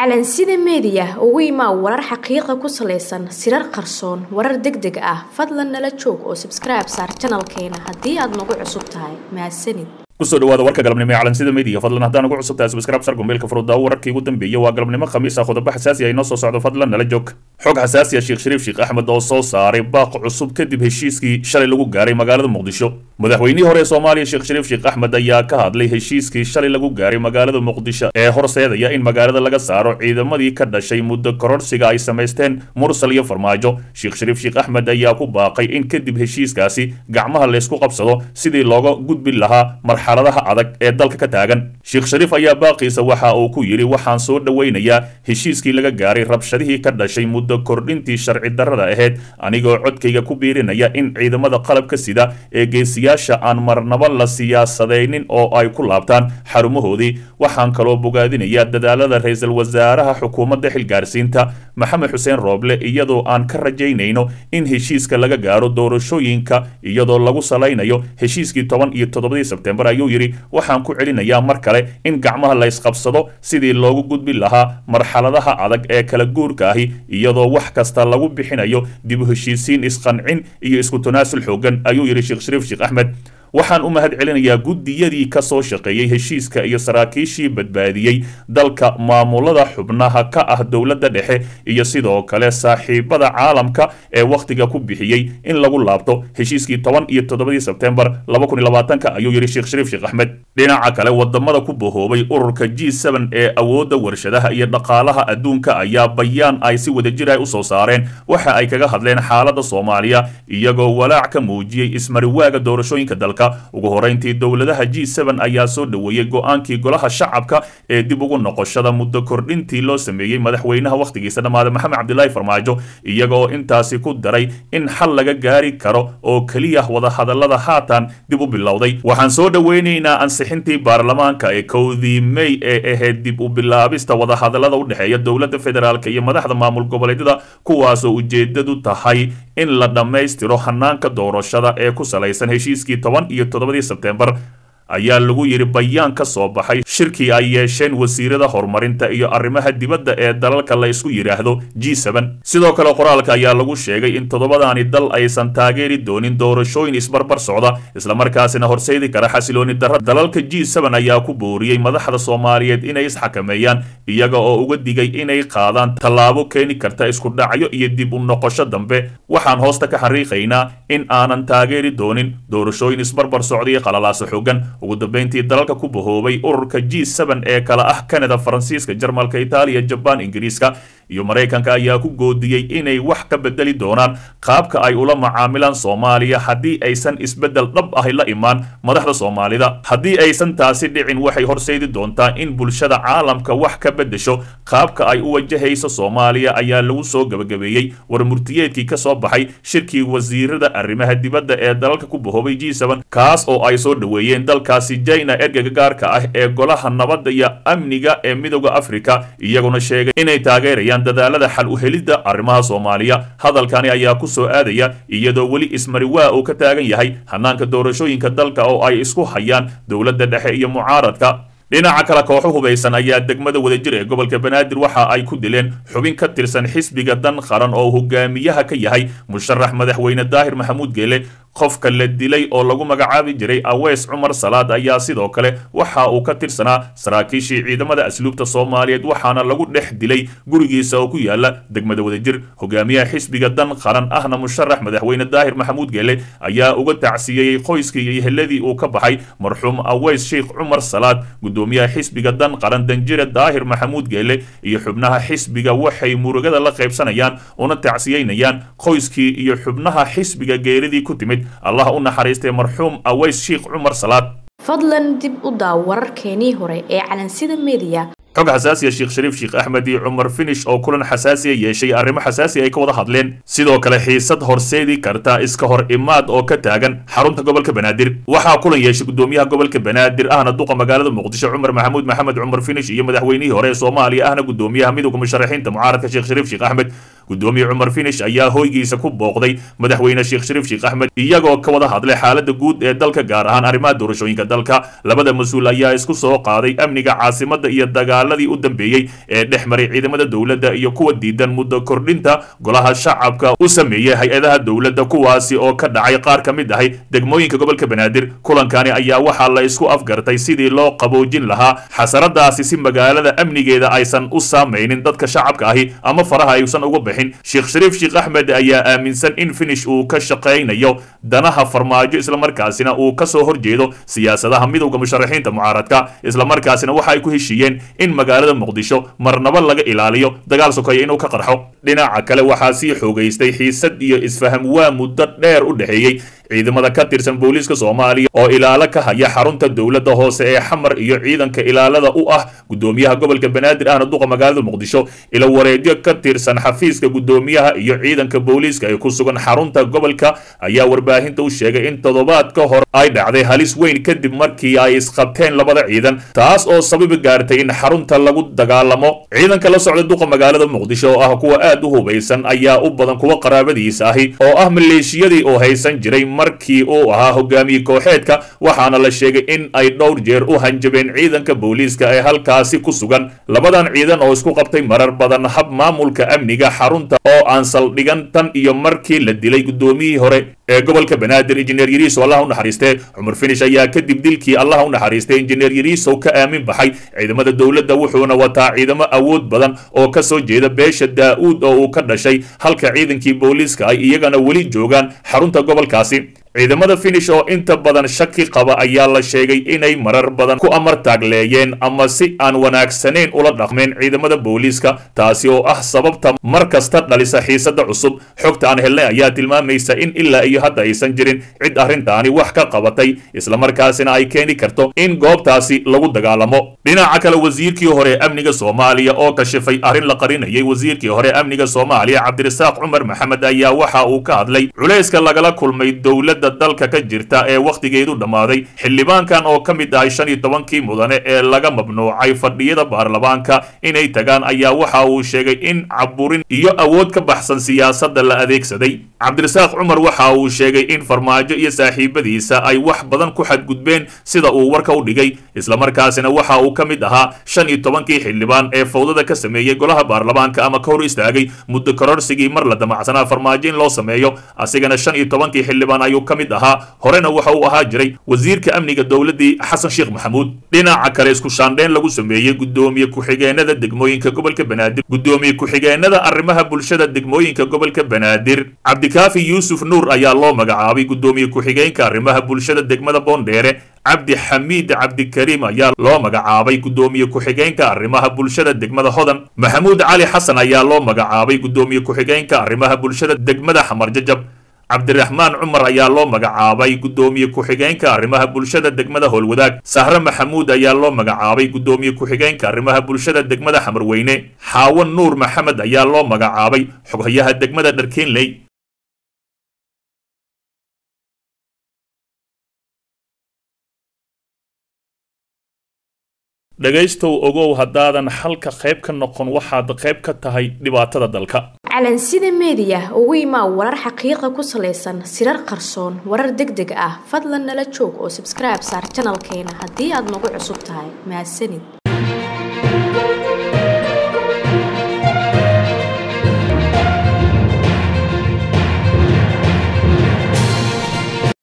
calansida meediya ugu imaa warar xaqiiqa ku salaysan sirar qarsoon warar deg deg ah fadlan nala joog oo sabskribe saar janalkeena haddii aad nagu cusub tahay mahadsanid kusoo dhawaada warka galabnimo ee calansida media fadlan haddaan ugu cusubtahay subscribe sar gombeelka furudaawo wararkii ugu dambeeyay waa galabnimo khamiis ah qodobo xasaasi ah inoo soo socdo fadlan nala joog xog xasaasi ah sheekh shariif sheekh axmed oo soo saaray baaq cusub kadib heshiiskii shalay lagu gaaray magaalada muqdisho madaxweynihii hore ee soomaaliya sheekh shariif sheekh axmed ayaa ka hadlay heshiiskii shalay lagu gaaray magaalada muqdisho ee horseedaya in magaalada laga saaro ciidamadii ka dhashay muddo kororsiga ay samaysteen mursal iyo farmaajo sheekh shariif sheekh axmed ayaa ku baaqay in kadib heshiiskaasi gacmaha laysku qabsado sidii looga gudbi lahaa marxaladaha adag ee dalka ka taagan sheekh shariif ayaa baaqiisa waxa uu ku yidhi waxaan soo dhowaynayaa heshiiskii laga gaaray rabshadihii ka dhashay muddo kordhintii sharci darrada ahayd anigoo codkayga ku biirinaya in ciidamada qalabka sida ee geesiyaasha aan marnaba la siyaasadaynin oo ay ku laabtaan xarumahoodii waxaan kaloo bogaadinayaa dadaalada ra-iisul wasaaraha xukuumadda xilgaarsiinta maxamed xuseen rooble iyadoo aan ka rajaynayno in heshiiska laga gaaro doorashooyinka iyadoo lagu salaynayo heshiiskii toban iyo toddobadii sebtembar ayuu yidhi waxaan ku celinayaa mar kale in gacmaha la ysqabsado sidii loogu gudbi lahaa marxaladaha adag ee kala guurka ahi iyadoo wax kasta lagu bixinayo dib u heshiisiin isqancin iyo isku tanaasul xoogan ayuu yidhi sheekh shariif sheekh axmed waxaan u mahad celinayaa guddiyadii ka soo shaqeeyey heshiiska iyo saraakiishii badbaadiyey dalka maamulada xubnaha ka ah dowladda dhexe iyo sidoo kale saaxiibada caalamka ee wakhtiga ku bixiyey in lagu laabto heshiiskii toban iyo toddobadii sebtembar laba kun iyo labaatanka ayuu yidhi sheekh shariif sheekh axmed dhinaca kale wadamada ku bahoobay ururka g seben ee awoodda warshadaha iyo dhaqaalaha adduunka ayaa bayaan ay si wadajir ah usoo saareen waxa ay kaga hadleen xaaladda soomaaliya iyagoo walaac ka muujiyey ismariwaaga doorashooyinka dalka ugu horeyntii dowladaha g seben ayaa soo dhoweeyey go-aankii golaha shacabka ee dib ugu noqoshada muddo kordhintii loo sameeyey madaxweynaha wakhtigiisa dhammaada maxamed cabdilaahi farmaajo iyaga oo intaasi ku daray in xal laga gaari karo oo keliya wadahadallada haatan dib u bilowday waxaan soo dhoweynaynaa ansixintii baarlamaanka ee kowdii mey ee ahayd dib u bilaabista wadahadallada u dhexeeya dowladda federaalk iyo madaxda maamul goboleedyada kuwaasoo ujeedadu tahay in la dhammaystiro hanaanka doorashada ee ku salaysan heshiiskii toban iyo toddobadii sebtembar ayaa lagu yidhi bayaan ka soo baxay shirkii ay yeesheen wasiirada horumarinta iyo arrimaha dibadda ee dalalka la isku yidhaahdo g seben sidoo kale qoraalka ayaa lagu sheegay in toddobadaani dal aysan taageeri doonin doorashooyin isbarbar socda islamarkaasina horseedi kara xasilooni darra dalalka g seben ayaa ku booriyey madaxda soomaaliyeed inay isxakameeyaan iyaga oo uga digay inay qaadaan tallaabo keeni karta isku dhacyo iyo dib u noqosho dambe waxaan hoosta ka xariiqaynaa in aanan taageeri doonin doorashooyin isbarbar socda iyo qalalaaso xoogan ugu dambeyntii dalalka ku bahoobay ururka g seben ee kala ah canada faransiiska jarmalka itaaliya jabaan ingiriiska iyo maraykanka ayaa ku goodiyey inay wax ka bedeli doonaan qaabka ay ula macaamilaan soomaaliya haddii aysan isbeddel dhab ahi la imaan madaxda soomaalida haddii aysan taasi dhicin waxay horseedi doontaa in bulshada caalamka wax ka beddesho qaabka ay u wajahayso soomaaliya ayaa lagu soo gebagabeeyey war murtiyeedkii ka soo baxay shirkii wasiirada arrimaha dibadda ee dalalka ku bahoobay g seben kaas oo ay soo dhoweeyeen dalkaasi jina ergega gaarka ah ee golaha nabadda iyo amniga ee midooda afrika iyaguna sheegay inay taageerayaan dadaalada xal u helidda arrimaha soomaaliya hadalkani ayaa ku soo aadaya iyadoo weli ismariwaa uu ka taagan yahay hanaanka doorashooyinka dalka oo ay isku hayaan dowladda dhexe iyo mucaaradka dhinaca kale kooxo hubaysan ayaa degmada wadajir ee gobolka banaadir waxa ay ku dileen xubin ka tirsan xisbiga dan qaran oo hogaamiyaha ka yahay musharax madaxweyne daahir maxamuud geele qofka la dilay oo lagu magacaabi jiray aweys cumar salaad ayaa sidoo kale waxa uu ka tirsanaa saraakiishii ciidamada asluubta soomaaliyeed waxaana lagu dhex dilay gurigiisa oo ku yaala degmada wadajir hogaamiyaha xisbiga dan qaran ahna musharax madaxweyne daahir maxamuud geele ayaa uga tacsiyeeyey qoyskii iyo heladii uu ka baxay marxuum aweys sheikh cumar salaad gudoomiyaha xisbiga dan qaran danjire daahir maxamuud geele iyo xubnaha xisbiga waxay murugada la qaybsanayaan una tacsiyeynayaan qoyskii iyo xubnaha xisbiga geeridii ku timid allah u naxariistay marxuum aweys sheikh cumar salaad fadlan dib u daaw wararkeenii hore ee calansida meediya xog xasaasiya sheekh shariif sheekh axmed iyo cumar finish oo kulan xasaasiya yeeshay arrimo xasaasi ay ka wada hadleen sidoo kale xiisad horseedi karta iska hor imaad oo ka taagan xarunta gobolka banaadir waxaa kulan yeeshay gudoomiyaha gobolka banaadir ahna duqa magaalada muqdisho cumar maxamuud maxamed cumar finish iyo madaxweynihii hore ee soomaaliya ahna gudoomiyaha midowga musharaxiinta mucaaradka sheekh shariif sheekh axmed gudoomiye cumar finish ayaa hoygiisa ku booqday madaxweyne sheekh shariif sheekh axmed iyagoo ka wada hadlay xaalada guud ee dalka gaar ahaan arrimaha doorashooyinka dalka labada mas-uul ayaa isku soo qaaday amniga caasimada iyo dagaal dagaaladii u dambeeyey ee dhex maray ciidamada dowladda iyo kuwa diidan muddo kordhinta golaha shacabka u sameeyey hay-adaha dowladda kuwaasi oo ka dhacay qaar ka mid ahay degmooyinka gobolka banaadir kulankani ayaa waxaa la isku afgartay sidii loo qaboojin lahaa xasaradaasi si magaalada amnigeeda aysan u saamaynin dadka shacabka ahi ama faraha aysan uga bixin sheekh shariif sheekh axmed ayaa aaminsan in finish uu ka shaqaynayo danaha farmaajo islamarkaasina uu kasoo horjeedo siyaasadaha midowda musharaxiinta mucaaradka islamarkaasina waxa ay ku heshiiyeen in magaalada muqdisho marnaba laga ilaaliyo dagaal sokeeya inuu ka qarxo dhinaca kale waxaa sii xoogaystay xiisad iyo isfaham waa muddo dheer u dhexeeyey ciidamada ka tirsan booliiska soomaaliya oo ilaalo ka haya xarunta dowladda hoose ee xamar iyo ciidanka ilaalada u ah gudoomiyaha gobolka banaadir ahna duqa magaalada muqdisho ila wareedyo ka tirsan xafiiska gudoomiyaha iyo ciidanka booliiska ee ku sugan xarunta gobolka ayaa warbaahinta u sheegay in toddobaad ka hor ay dhacday halis weyn kadib markii ay isqabteen labada ciidan taas oo sababi gaartay in xarunta lagu dagaalamo ciidanka la socda duqa magaalada muqdisho oo ah kuwa aad u hubaysan ayaa u badan kuwa qaraabadiisa ahi oo ah maleeshiyadii oo haysan jiray markii uu ahaa hogaamiye kooxeedka waxaana la sheegay in ay dhowr jeer u hanjabeen ciidanka booliiska ee halkaasi ku sugan labadan ciidan oo isku qabtay marar badan hab maamulka amniga xarunta oo aan saldhigan tan iyo markii la dilay gudoomiyihii hore ee gobolka banaadir injineer yariisow allah u naxariistee cumar finish ayaa kadib dilkii allah u naxariistay injineer yariisow ka aamin baxay ciidamada dowladda wuxuuna wataa ciidamo awood badan oo ka soo jeeda beesha daa-uud oo uu ka dhashay halka ciidankii booliiska ay iyagana weli joogaan xarunta gobolkaasi ciidamada finish oo inta badan shaki qaba ayaa la sheegay inay marar badan ku amar taagleeyeen ama si aan wanaagsanayn ula dhaqmeen ciidamada booliiska taasi oo ah sababta mar kasta dhalisa xiisada cusub xogta aan helnay ayaa tilmaamaysa in ilaa iyo hadda aysan jirin cid arrintaani wax ka qabatay islamarkaasina ay keeni karto in goobtaasi lagu dagaalamo dhinaca kale wasiirkii hore ee amniga soomaaliya oo kashifay arrin la qarinayay wasiirkii hore amniga soomaaliya cabdirasaaq cumar maxamed ayaa waxa uu ka hadlay culayska lagala kulmay dowladda dalka ka jirta ee wakhtigeedu dhammaaday xildhibaankan oo ka mid ahay shan iyo tobankii mudane ee laga mamnuucay fadhiyada baarlamaanka inay tagaan ayaa waxa uu sheegay in caburin iyo awood ka baxsan siyaasadda la adeegsaday cabdirasaaq cumar waxa uu sheegay in farmaajo iyo saaxiibadiisa ay wax badan ku xadgudbeen sida uu warka u dhigay islamarkaasina waxa uu ka mid ahaa shan iyo tobankii xildhibaan ee fawdada ka sameeyey golaha baarlamaanka ama ka hor istaagay muddo kororsigii mar la damacsanaa farmaajo in loo sameeyo asigana shan iyo tobankii xildhibaan ayuu ka mid ahaa horena waxa uu ahaa jiray wasiirka amniga dowladdii xasan sheekh maxamuud dhinaca kale isku shaandheyn lagu sameeyey gudoomiye ku-xigeenada degmooyinka gobolka banaadir gudoomiye ku-xigeenada arrimaha bulshada degmooyinka gobolka banaadir cabdikaafi yuusuf nuur ayaa loo magacaabay gudoomiye ku-xigeenka arrimaha bulshada degmada boondheere cabdi xamiid cabdikariim ayaa loo magacaabay gudoomiye ku-xigeenka arrimaha bulshada degmada hodan maxamuud cali xasan ayaa loo magacaabay gudoomiye ku-xigeenka arrimaha bulshada degmada xamar jajab cabdiraxmaan cumar ayaa loo magacaabay gudoomiye ku-xigeenka arrimaha bulshada degmada howlwadaag sahre maxamuud ayaa loo magacaabay gudoomiye ku-xigeenka arrimaha bulshada degmada xamarweyne xaawan nuur maxamed ayaa loo magacaabay xoghayaha degmada dharkeenley dhegaystow ogow haddaadan xalka qayb ka noqon waxaad qayb ka tahay dhibaatada dalka calansida meediya ugu imaa warar xaqiiqa ku salaysan sirar qarsoon warar deg deg ah fadlan nala joog oo sabskribe saar janalkeena haddii aad nagu cusub tahay mahadsanid